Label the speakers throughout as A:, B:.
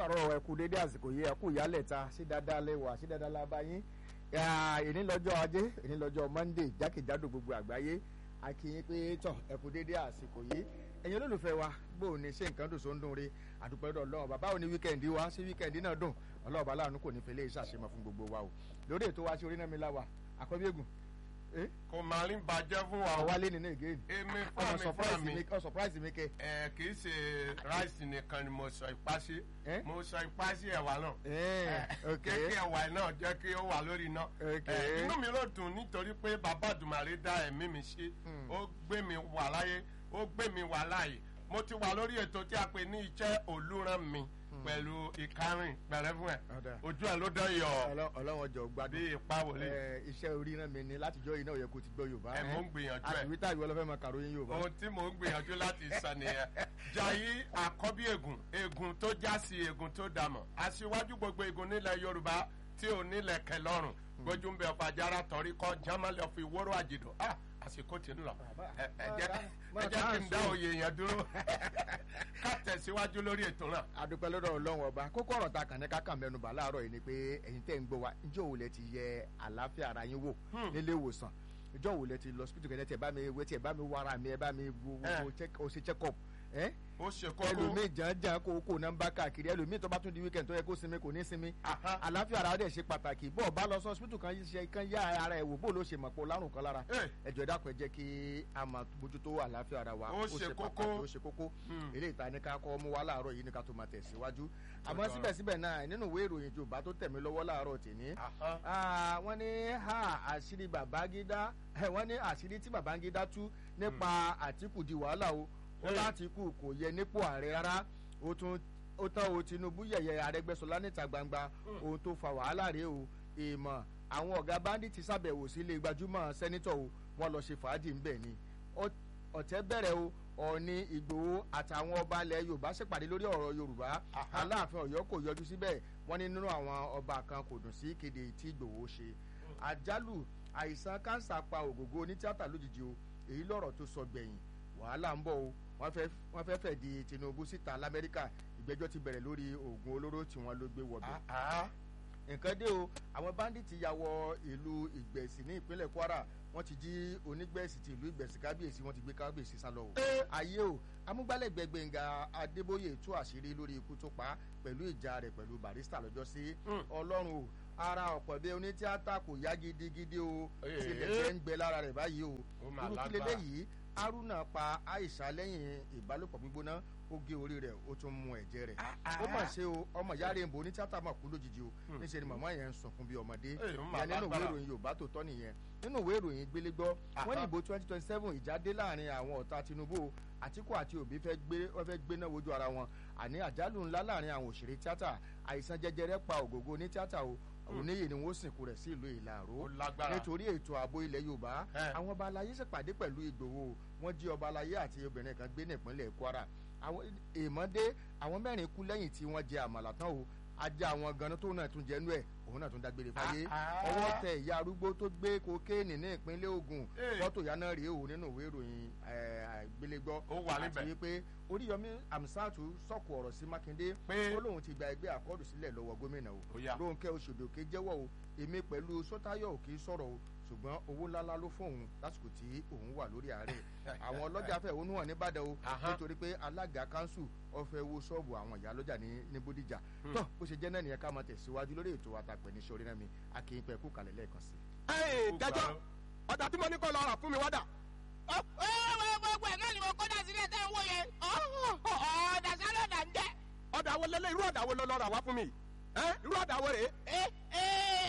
A: káàárọ̀ ẹ kú dédé àsìkò yìí ẹ kú ìyálẹ̀ta sí dáadáa lẹ́wà sí dáadáa lába yín èní lọ́jọ́ ajé èní lọ́jọ́ monday jákèjádò gbogbo àgbáyé a kí yín pé tọ̀ ẹ kú dédé àsìkò yìí ẹ̀yin olólùfẹ́ wa bó o ní ṣe nǹkan dùn só ń dùn re àdúpẹ́ lọ́dọ̀ ọlọ́run bàbá ò ní wíkẹ́ndì wa sí wíkẹ́ndì náà dùn ọlọ́run bá láàánú kò ní fẹ́lẹ́ ìṣàṣemọ̀ fún gbogbo wa o lórí ètò wa ṣe orí náà mi láwà àkọ́bí ègùn
B: kò máa ń bàjẹ́ fún wa o.
A: àwálé nínú ìgéèdì
B: èmi
A: ọmọ
B: fún mi fún mi.
A: ọ surprise mi kẹ.
B: ẹ kì í ṣe ráìsì nìkan ni mo sọ ipá sí
A: Eh?
B: mo sọ ipá sí ẹ̀wà náà.
A: ẹ ok
B: jẹ́ kí ẹ̀wà náà jẹ́ kí ó wà lórí iná.
A: Ok.
B: Eh, inú mi ló dùn nítorí pé bàbá àdùmàrè dá ẹ̀mí mi ṣe ó gbé mi wà láyé ó gbé mi wà láàyè mo ti wà lórí ètò tí a pè ní iṣẹ́ olúran mi pẹ̀lú ìkarìn pẹ̀rẹ́ fún ẹ̀
A: Ọ̀dà.
B: ojú ẹ̀ ló dán yọ
A: Ọlọ́- ọlọ́run ọjọ́
B: bí
A: gbádùn
B: ipa wòlé
A: ẹ, iṣẹ́ orí náà mi ni látijọ́ yìí náà ó yẹ kó ti gbọ́ yorùbá
B: ẹ mò ń gbìyànjú ẹ
A: àtìwítà ìwọ lọ́fẹ́ máa kàròyìn yorùbá.
B: ohun tí mò ń gbìyànjú láti sọ nìyẹn jayi àkọ́bí ègùn ègùn tó já sí ègùn tó dàmọ̀ aṣíwájú gbogbo ègùn nílẹ̀ yorùbá tí ò nílẹ̀ kẹlọ́rùn gbójú ń bẹ ọ̀fàjára tọ̀rí kọ́ jámálẹ̀ fi wóró àjìdò Ah, àsìkò tí ń lọ ẹ ẹ jẹ́ ẹ jẹ́ kí n dá òye yẹn dúró ká tẹ̀síwájú lórí ètò náà.
A: adúpẹ́ lọ́dọ̀ ọlọ́run ọba kókó ọ̀rọ̀ ta kàn ní kákà mẹ́nuba láàárọ̀ yìí ni pé ẹ̀yin tẹ́ ń gbọ́ wa ǹjẹ́ òun lẹ ti yẹ àlàáfíà ara yín wò nílé ìwòsàn ǹjẹ́ òun lẹ ti lọ hospital kẹ́lẹ́ tí ẹ bá mi wé tí ẹ bá mi wá ara mi ẹ bá mi wo wo check- o ṣe check up ẹ́
B: ó ṣe kókó
A: ẹlòmíì jàǹjàǹ kó kó nọ́mbà káàkiri ẹlòmíì tó bá tún di weekend tó yẹ kó sinmi kò ní sinmi
B: Aha.
A: àlàáfíà ara dẹ̀ ṣe pàtàkì bó o bá lọ sọ hospital kan ṣe kan yá ara ẹ̀ wò bó o ló ṣe mọ̀ pé o lárùn kan lára
B: Eh.
A: ẹjọ ẹ dákun ẹ jẹ́ kí a máa mójútó àlàáfíà ara wa
B: Ó ṣe kókó.
A: pàtàkì ó ṣe kókó eléyìí ta ní ká kọ́ mú wa láàárọ̀ yìí ní ká tó máa tẹ̀síwájú àmọ́
B: Ọ̀dọ̀.
A: síbẹ̀síbẹ̀ náà nínú ìwé ìròyìn Yorùbá tó tẹ̀mí lọ́wọ́ láàárọ̀ tèmi
B: Aha.
A: Ah, wọ́n ní ha àṣírí Babangida eh, wọ́n ní àṣírí tí Babangida tú nípa Àtíkù di wàhálà o ó
B: Hey.
A: l'Àtíkù kò yẹ nípò ààrẹ rárá ó tún ó tán o Tinubu yẹ̀yẹ́ Arẹ́gbẹ́ṣọlá níta gbangba ohun tó fa wàhálà rèé o èèmọ̀ àwọn ọ̀gá báńdíìtì ṣàbẹ̀wò sílé gbajúmọ̀ sẹ́nítọ̀ o wọ́n lọ ṣe fàájì ńbẹ̀ ni Ọ- ọ̀tẹ̀ bẹ̀rẹ̀ o Ọọ̀ni Ìgbòho àtàwọn ọba ilẹ̀ Yorùbá ṣèpàdé lórí ọ̀rọ̀ Yorùbá
B: Aha.
A: Aláàfin Ọ̀yọ́ kò yọjú síbẹ̀ wọ́n ní nínú àwọn ọba kan kò dùn sí ìkéde tí Ìgbòho ṣe àjálù àìsàn kánsà pa ògògó onítìátà lójijì o èyí lọ̀rọ̀ tó sọ gbẹ̀yìn wàhálà ń bọ̀ o wọ́n fẹ́ wọ́n fẹ́ fẹ́ di Tinubu síta l'Amẹ́ríkà ìgbẹ́jọ́ ti bẹ̀rẹ̀ lórí oògùn olóró tí wọ́n ló gbé wọ̀bẹ̀
B: Ah, ah.
A: nǹkan dé o àwọn báńdíìtì ya wọ ìlú ìgbẹ̀sì ní ìpínlẹ̀ Kwara wọ́n ti jí onígbẹ̀sì ti ìlú ìgbẹ̀sì kábíyèsí wọ́n ti gbé kábíyèsí sá lọ o. ayé o amúgbálẹ́gbẹ̀ẹ́ Gbẹ́ngà Adébóyè tú àṣírí lórí ikú tó pa á pẹ̀lú ìjà rẹ̀ pẹ̀lú Barrister lọ́jọ́ sí Ọlọ́run o ara ọ̀pọ̀ bí onítíátà kò yá gidigidi o
B: Ee.
A: tilẹ̀ ń gbẹ lára rẹ̀ báyìí o
B: Ó mà
A: irú
B: lágbára.
A: kílélẹ́ yìí Haruna pa Aisha lẹ́yìn ìbálòpọ̀ gbígbóná ó gé orí rẹ̀ ó tún mu ẹ̀jẹ̀ rẹ̀ ó mà ṣe o ọmọ ìyá rẹ̀ ń bo onítíátà mà kú lójijì o níṣẹ́ ni màmá yẹn ń sunkún bí ọmọdé
B: Ee, ó mà
A: ìyẹn nínú ìwé
B: lágbára.
A: ìròyìn Yorùbá tó tọ́ nìyẹn nínú ìwé ìròyìn gbélégbọ́ wọ́n ní
B: Aha.
A: ìbò twenty twenty seven ìjà dé láàrin àwọn ọ̀tá Tinubu o. Àtíkù àti Òbí fẹ́ gbé wọ́n fẹ́ gbéná wojú ara wọn àní àjálù ńlá láàrin àwọn òṣèré tíátà àìsàn jẹjẹrẹ pa ògógó ní tíátà o oníyè ni wọ́n sìnkú rẹ̀ sí ìlú Ìlàró
B: Ó lágbára.
A: nítorí ètò ààbò ilẹ̀ Yorùbá
B: Eh.
A: àwọn ọba aláyé ṣèpàdé pẹ̀lú Ìgbòho wọ́n jí ọba aláyé àti obìnrin kan gbé ní ìpínlẹ̀ Kwara àwọn èèmọ̀dé àwọn mẹ́rin kú lẹ́yìn tí wọ́n jẹ àmàlà tán o ajá àwọn ganan tó náà tún jẹnu ẹ̀ òun náà tún dágbére fáyé
B: Ah, ah.
A: ọwọ́ tẹ ìyá arúgbó tó gbé kokéènì ní ìpínlẹ̀ Ògùn
B: Eh.
A: fọ́tò ìyá náà rèé o nínú ìwé ìròyìn gbélégbọ́
B: Ó wà níbẹ̀.
A: àti wípé Oríyọmí Amsatu sọ̀kò ọ̀rọ̀ sí Mákindé
B: Pé-
A: ó lóun ti gba ẹgbẹ́ àkọọ́dù sílẹ̀ lọ́wọ́ gómìnà o
B: Ó yá.
A: Rónkẹ́ Oṣòdòkè jẹ́wọ́ o èmi pẹ̀lú Sọ́táyọ̀ òkè sọ̀rọ̀ o ṣùgbọ́n owó ńláńlá ló fún òun lásìkò tí òun wà lórí ààrẹ àwọn ọlọ́jà fẹ́ òun hàn nìbàdàn o
B: Aha.
A: nítorí pé alága kanṣu ọfẹ wo ṣọ́ọ̀bù àwọn ìyá lọ́jà ní ní Bódìjà tó bó ṣe jẹ́ náà nìyẹn ká máa tẹ̀síwájú lórí ètò àtàpẹ̀ ní sọrí náà mi akínyìnpẹ̀ kú kalẹ̀ lẹ́ẹ̀kan sí.
C: Ẹ́ẹ̀,
B: Ó
C: dájọ́
B: gbà ó.
C: ọ̀dà tí mo ní kọ́ lọ rà fún mi wádà.
D: ó ó gbogbo ẹ̀ náà ni mo kó dà sílẹ̀ tẹ́ ń wò yẹn ọ̀ọ́dà sálọ̀dà ń jẹ́.
C: ọ̀dà wo lélẹ̀ irú ọ̀dà wo lọ lọ rà wá fún mi. ẹ́ irú ọ̀dà wo rèé.
D: ẹ ẹ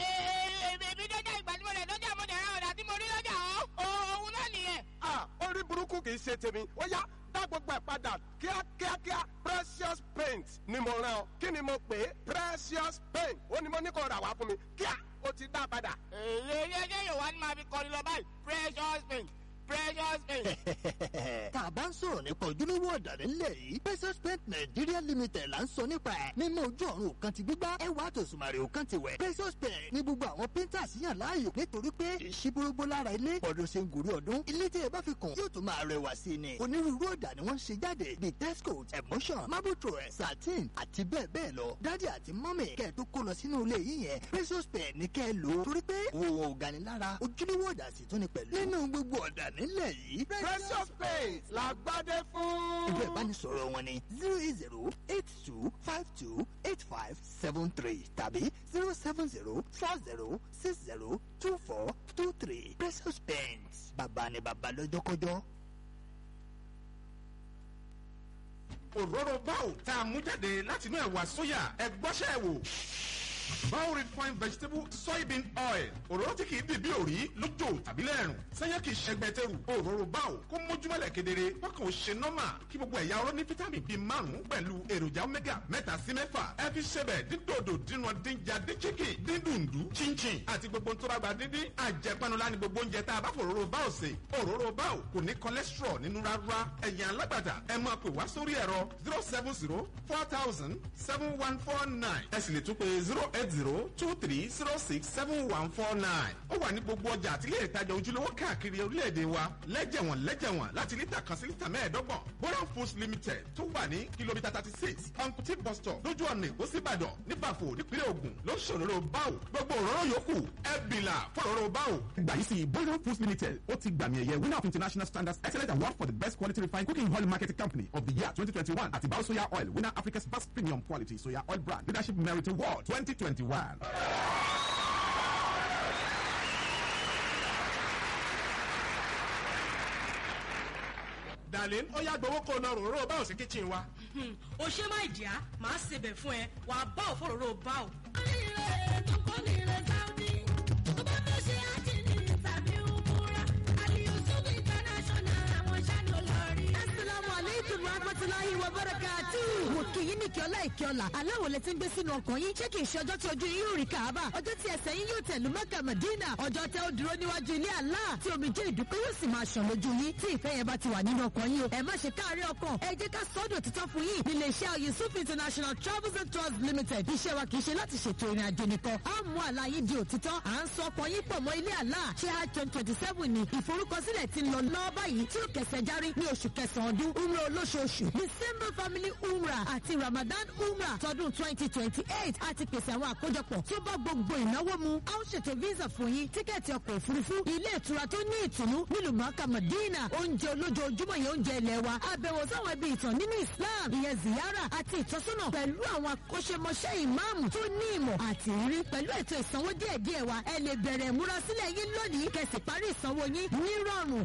D: èmi dọ́jà ìgbà tí mo lẹ̀ dọ́jà mo dẹ̀ ra ọ̀dà tí mo rí lọ́jà ọ́ òun náà nìyẹn.
C: Ah, orí burúkú kì í ṣe tèmi ó yá dá gbogbo ẹ̀ padà kíákíákíá precious paint ni mo rán ọ kí ni mo pè é precious paint ó ní mo ní kó rà wá fún mi kíá ó ti dá padà.
D: èyí ẹyẹ ẹyẹ yóò wá ní máa fi kọrin lọ báyìí precious paint precious paint.
E: tá a bá ń sọ̀rọ̀ nípa ojúlówó ọ̀dà nílẹ̀ yìí Precious Paint Nigeria Limited là ń sọ nípa ẹ̀ mímọ́ ojú ọ̀run òkan ti gbígbá ẹwà tòṣùmàrè òkan ti wẹ̀ Precious Paint ní gbogbo àwọn painters yàn láàyò nítorí pé ìṣíbórógbó lára ilé ọdún ṣe ń gòrí ọdún ilé tí ẹ bá fi kùn yóò tún máa rẹwà sí i ni onírúurú ọ̀dà ni wọ́n ń ṣe jáde bíi texcoat emotion marble thrower satin àti bẹ́ẹ̀ bẹ́ẹ̀ lọ dádì àti mọ́mì kẹ́ ẹ tó kó lọ sínú ilé yìí yẹn Precious Paint ní kẹ́ ẹ lò ó torí pé òun ò gani lára ojúlówó ọ̀dà sì tún ni pẹ̀lú nínú gbogbo ọ̀dà nílẹ̀ yìí
C: precious paint la gbádé fún.
E: ẹgbẹ́ ìbánisọ̀rọ̀ wọn ni zero eight zero eight two five two eight five seven three tàbí zero seven zero four zero six zero two four two three Precious Paints bàbá ni bàbá lọ́jọ́kọ́jọ́.
F: òróró báwò tá a mú jáde láti inú ẹ̀wà sóyà ẹgbọ́sẹ̀ wò. Bao refined vegetable soybean oil òróró tí kìí bì bí òrí lójó tàbí lẹ́rùn sẹ́yìn kìí ṣẹgbẹ́tẹ̀rù òróró báwò kó mójúmọ́lẹ̀ kedere wọ́kàn ó ṣe nọ́mà kí gbogbo ẹ̀yà ọ̀rọ̀ ní fítámì bíi márùn-ún pẹ̀lú èròjà omega mẹ́ta sí mẹ́fà ẹ fi ṣẹbẹ̀ dídòdò dínú dínjà dín chicken dín dùndú chinchin àti gbogbo tó bá gba díndín àjẹpanulá ni gbogbo oúnjẹ tá a bá fòróró báwò sè òróró báwò kò ní cholesterol nínú rárá ẹ̀yìn alágbàtà ẹ máa pè wá sórí ẹ̀rọ zero seven zero four thousand seven one four nine ẹ sì lè tún pé zero eight zero two three zero six seven one four nine. ó wà ní gbogbo ọjà àti ilé ìtajà ojúlówó káàkiri orílẹ̀-èdè wa lẹ́jẹ̀wọ̀n lẹ́jẹ̀wọ̀n láti lítà kan sí lítà mẹ́ẹ̀ẹ́dọ́gbọ̀n. boran foods limited tó wà ní kìlómítà thirty six uncle bus stop lójú ọ̀nà èkó síbàdàn níbàfò nípínlẹ̀ ògùn ló ń ṣòro báwò gbogbo òróró yòókù ẹ bìlà fòróró báwò.
G: gbà yìí sí boran foods limited ó ti gbàmì ẹ̀yẹ winner of international standards excellent award for the best quality refined cooking oil marketing company of the year twenty twenty one àti bao soya oil winner africa's best premium quality soya oil brand leadership merit award twenty twenty one.
C: darlene ó yá gbowó kó o lọ ròró báwo sí kitchen wa.
H: o ṣe má ìdíyà máa ṣebẹ̀ fún ẹ wàá bá òfòròrò bá ò.
I: Assalamu alaikum warahmatullahi wabarakatuh. mo kì í ní kí ọlá ìkí ọlá aláwọ̀ lẹ ti ń gbé sínú ọkàn yín ṣé kì í ṣe ọjọ́ tí ojú yín yóò rí kàába ọjọ́ tí ẹsẹ̀ yín yóò tẹ̀lú mẹ́kà mẹ́dínà ọjọ́ tẹ ó dúró níwájú ilé Allah tí omijé ìdúpẹ́ yóò sì máa ṣàn lójú yín tí ìfẹ́ yẹn bá ti wà nínú ọkàn yín o ẹ má ṣe káàárẹ̀ ọkàn ẹ jẹ́ ká sọ́dọ̀ títọ́ fún yín nílé iṣẹ́ Yusuf International Travels and Tours Limited iṣẹ́ wa kì í ṣe láti ṣètò ìrìn àjò nìkan á mú àlá yín di òtítọ́ à ń sọ ọkàn yín pọ̀ mọ́ ilé Allah ṣé hajj twenty twenty seven ni ìforúkọsílẹ̀ ti ń lọ lọ́wọ́ báyìí tí ó kẹsẹ̀ járí ní oṣù kẹsàn-án ọdún umrah olóṣooṣù December family umrah àti Ramadan umrah tọdún twenty twenty eight àti pèsè àwọn àkójọpọ̀ tó bá gbogbo ìnáwó mu a ó ṣètò visa fún yín tíkẹ́ẹ̀tì ọkọ̀ òfurufú ilé ìtura tó ní ìtùnú nílùú mọ́ká Madina oúnjẹ olójoojúmọ́ yẹn oúnjẹ ilẹ̀ wa àbẹ̀wò sáwọn ibi ìtàn nínú Islam ìyẹn ziyara àti ìtọ́sọ́nà pẹ̀lú àwọn akọ́ṣẹ́mọṣẹ́ ìmáàmù tó ní ìmọ̀ àti ìrírí pẹ̀lú ètò ìsanwó díẹ̀díẹ̀ wa ẹ lè bẹ̀rẹ̀ ìmúrasílẹ̀ yín lónìí kẹsì parí ìsanwó yín nírọ̀rùn